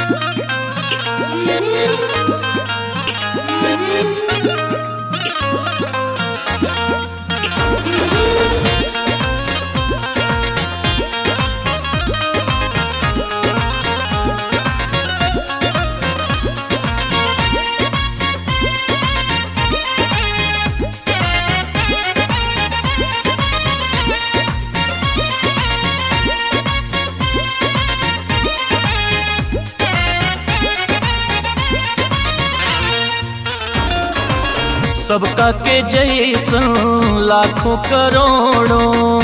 सबका के जैसन लाखों करोड़ों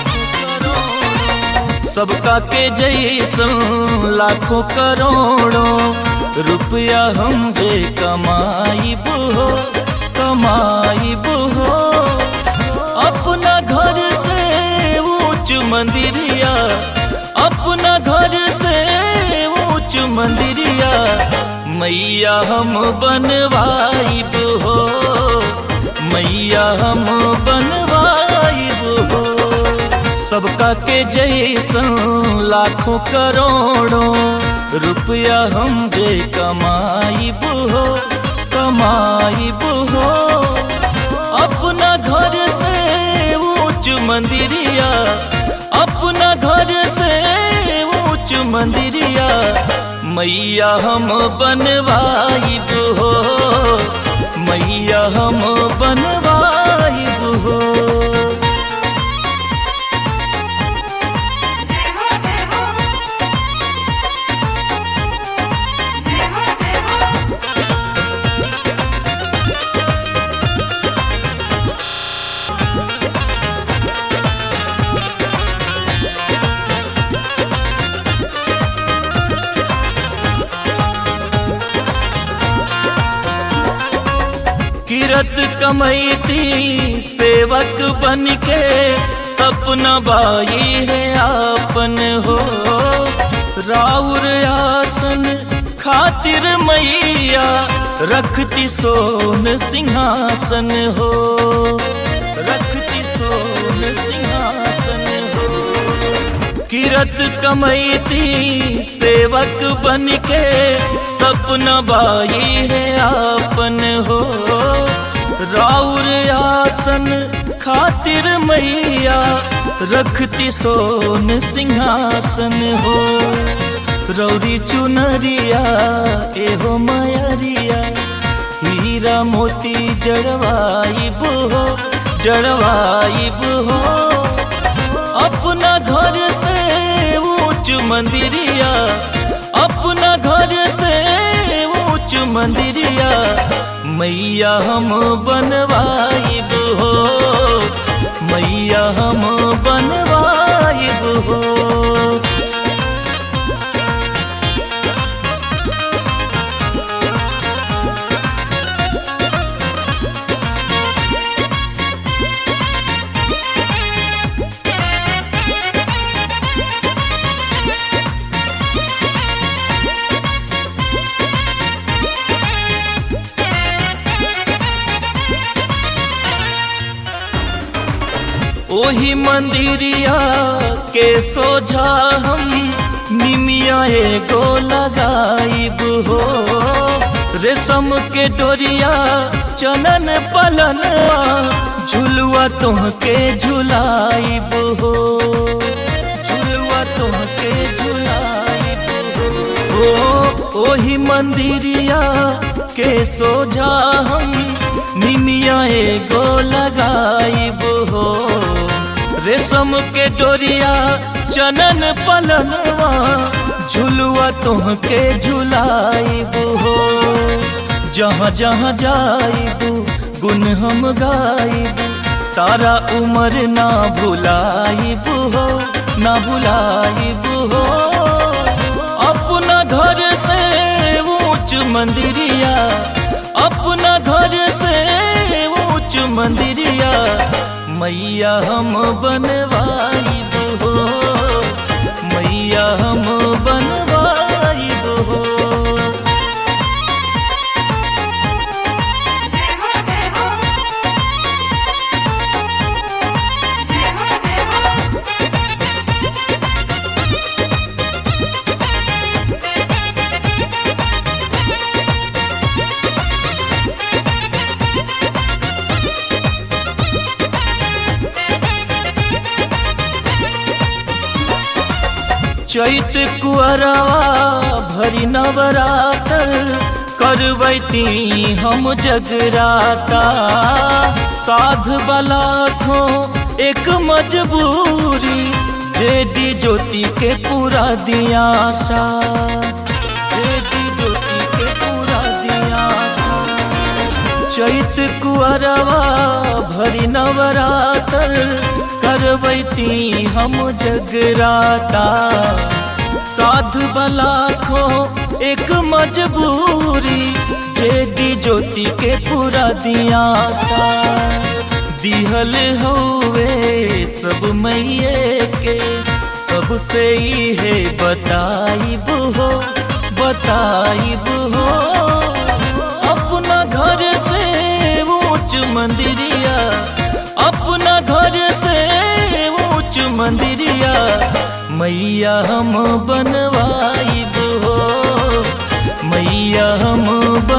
सबका के जैसन लाखों करोड़ों रुपया हम जे कमाई हो कमाई हो अपना घर से ऊंच मंदिरिया अपना घर से ऊंच मंदिरिया मैया हम बनवाइब हो मैया हम बनवाइब हो सबका के जैसन लाखों करोड़ों रुपया हम जे कमाइब हो कमाइब हो अपना घर से ऊंच मंदिरिया अपना घर से ऊंच मंदिरिया मैया हम बनवाइब हो मैया हम बनवाइब हो जय हो जय हो जय हो जय हो किरत कमैती सेवक बन के सपना बाई है आपन हो राउर आसन खातिर मैया रखती सोन सिंहासन हो रखती सोन सिंहासन हो किरत कमैती सेवक बन के सपना बाई है आपन हो राउर आसन खातिर मैया रखती सोन सिंहासन हो रौरी चुनरिया एहो मयरिया हीरा मोती जड़वाइब हो जड़वाइब हो अपना घर से ऊंच मंदिरिया अपना घर से ऊंच मंदिरिया मैया हम बनवाइब हो मैया हम बनवाइब हो ओही मंदिरिया के सोझा हम निमिया एगो लगाइब हो रेशम के डोरिया चनन पलनवा झुलुआ तुहके झुलाइब हो झुलुआ तुहके झुलाइब हो ओ ओही मंदिरिया के सोझा हम निमिया एगो लगाइब हो रेशम के डोरिया चनन पलनवा झुलुआ तुहके झुलाइब हो जहाँ जहाँ जाइब गुन हम गाइब सारा उम्र ना भुलाइब हो ना भुलाइब हो अपना घर से ऊंच मंदिरिया अपना घर से ऊंच मंदिरिया मैया हम बनवाइब हो मैया हम बनवाइब हो जय हो जय हो जय हो जय हो चैत कुअरवा भरी नवरातर करवैती हम जगराता साध बला खो एक मजबूरी जेडी ज्योति के पूरा दिया सा जेडी ज्योति के पूरा दिया सा चैत कुअरवा भरी नवरातर करवैती हम जगराता साध बला खो एक मजबूरी जेडी ज्योति के पूरा दिया सा दिहल हवे सब मैये के सबसे ही है बताइब हो बताइब हो अपना घर से ऊंच मंदिरिया अपना घर से ऊंच मंदिरिया मैया हम बनवाइब हो मैया हम